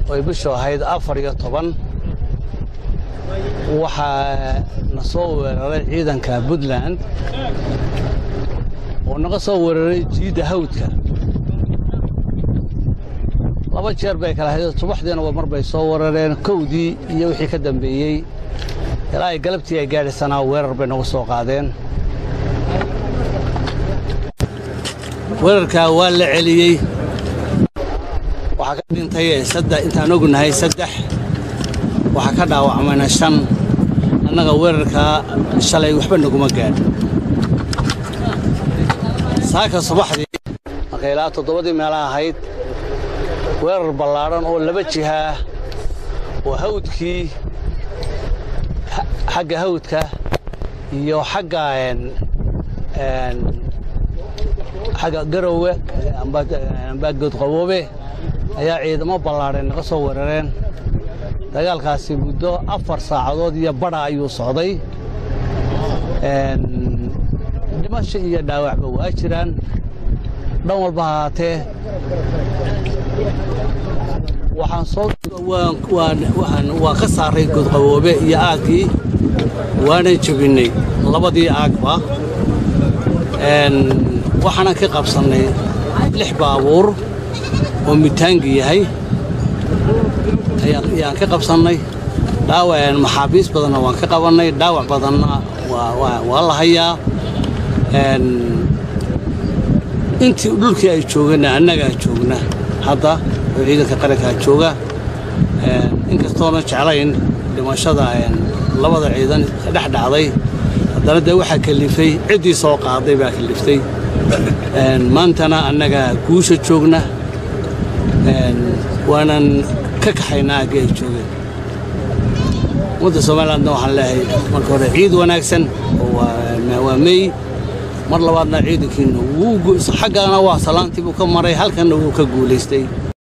oy bishu ahayd afar iyo toban waxaa na soo weeraray ciidanka puntland oo naga soo weeraray jiidda hawdka laba jeer bay kala hayd subaxdiinaba mar bay soo weerareen kowdii iyo wixii ka dambeeyey ilaa ay galabtii ay gaadhisanaa weerar bay nagu soo qaadeen weerarkaa waa la celiyey waxaa ka dhintay intaan ognahay saddex waxaa ka dhaawacmayna shan annaga weerarkaa shalay waxba naguma gaadh saaka subaxdii markay ilaa toddobadii meela ahayd weerar ballaadhan oo laba jihaa oo hawdkii xagga hawdka iyo xagga xagga garowe amba goodqaboobe ayaa ciidamo ballaadheen naga soo weerareen dagaalkaasi muddo afar saacadood iyo badha ayuu socday dhimasho iyo dhaawacba waa jiraan dhan walba hahaatee waxaan soo waa ka saaray godqaboobe iyo aagkii waanan jebinnay labadii aagba waxaanan ka qabsannay lix baabuur oo mitaangi yahay ayaan ka qabsannay dhaawac maxaabiis badanna waan ka qabannay dhaawac badanna waa la hayaa intii dhulkii ay joogeenna annagaa joogna hadda oo ciidanka qarankaa jooga inkastoona jeclayn dhimashada labada ciidan dhex dhacday haddana dee waxaa kalifay ciddii soo qaaday baa kaliftay maantana annagaa guusha joogna waanan ka kaxaynaa aggii ay joogeen ummadda somalilandna waxaan leehay marka hore ciid wanaagsan oo waa mey mar labaadna ciidankiina xaggana waa salaantii buu ka maray halkanna wuu ka guulaystay